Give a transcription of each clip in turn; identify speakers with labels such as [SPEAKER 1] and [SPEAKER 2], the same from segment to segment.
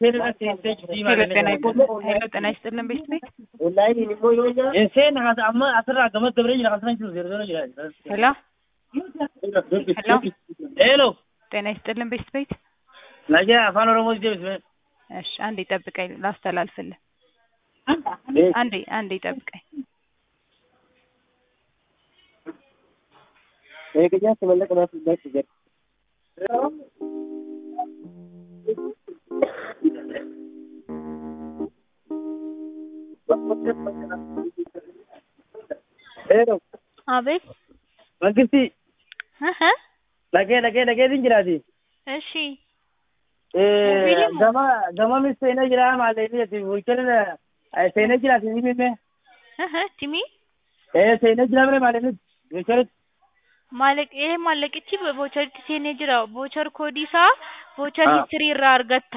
[SPEAKER 1] ሄሎ ጤና ሄሎ ጤና ይስጥልን ቤት ቤት ሄሎ
[SPEAKER 2] ሄሎ
[SPEAKER 1] ጤና ይስጥልን ቤት ቤት
[SPEAKER 2] ነገ አፋን ኦሮሞ ጀምስ
[SPEAKER 1] እሺ አንዴ ጠብቀኝ ላስተላልፍልህ አንዴ አንዴ ጠብቀኝ
[SPEAKER 2] Eegayyaa sibiila qabaatu baay'ee jira. Heero,
[SPEAKER 3] አቤት
[SPEAKER 2] mangisti
[SPEAKER 3] እህ
[SPEAKER 2] lagee lagee lageetiin jiraati.
[SPEAKER 3] እሺ
[SPEAKER 2] Eh, Gama gama mis seenee jira maallee ati bulchina seenee jiraati ni mimme.
[SPEAKER 3] እህ ቲሚ
[SPEAKER 2] Eh seenee jira mire maallee bulchina
[SPEAKER 3] ማለቅ ይሄ ማለቅቺ በቮቸር ቲሴኔ ጅራ ቮቸር ኮዲሳ ቮቸር
[SPEAKER 2] አዎ።
[SPEAKER 3] ሂስትሪ ራ አርገታ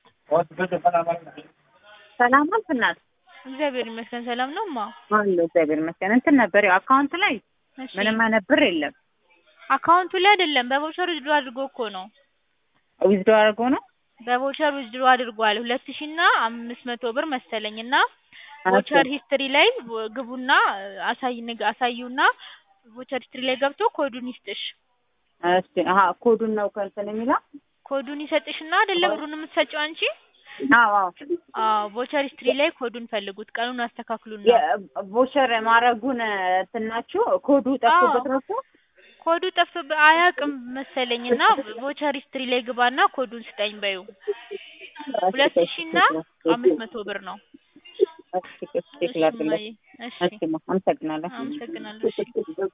[SPEAKER 4] ሰላም አልፍ እናት
[SPEAKER 3] እግዚአብሔር ይመስገን ሰላም ነው ማ
[SPEAKER 4] አለ እግዚአብሔር ይመስገን። እንትን ነበር ያው አካውንት ላይ
[SPEAKER 3] እሺ
[SPEAKER 4] ምንም አይነት ብር የለም።
[SPEAKER 3] አካውንቱ ላይ አይደለም በቮቸር ውዝድሮ አድርጎ እኮ ነው
[SPEAKER 4] ዊዝዶ አድርጎ ነው
[SPEAKER 3] በቮቸር ውዝድሮ አድርጓል ሁለት ሺ እና አምስት መቶ ብር መሰለኝ እና ቮቸር ሂስትሪ ላይ ግቡና አሳይ ንግ- አሳዩና ቮቸር ሂስትሪ ላይ ገብቶ ኮዱን ይስጥሽ
[SPEAKER 4] እሺ አሀ ኮዱን ነው ከእንትን የሚለው
[SPEAKER 3] ኮዱን ይሰጥሽና አይደለም ብሩን የምትሰጪው አንቺ
[SPEAKER 4] አዎ አዎ
[SPEAKER 3] አዎ ቮቸር ሂስትሪ ላይ ኮዱን ፈልጉት ቀኑን አስተካክሉና
[SPEAKER 4] ቮቸር ማድረጉን እንትናችሁ ኮዱ ጠፍቶበት ነው እኮ
[SPEAKER 3] ኮዱ ጠፍቶብህ አያውቅም መሰለኝ እና ቮቸር ሂስትሪ ላይ ግባና ኮዱን ስጠኝ በይው ሁለት ሺ እና አምስት መቶ ብር ነው
[SPEAKER 4] እሺ እሺ ላድርግልህ
[SPEAKER 3] እሺ
[SPEAKER 4] እሺ ማ አመሰግናለሁ
[SPEAKER 3] አመሰግናለሁ እሺ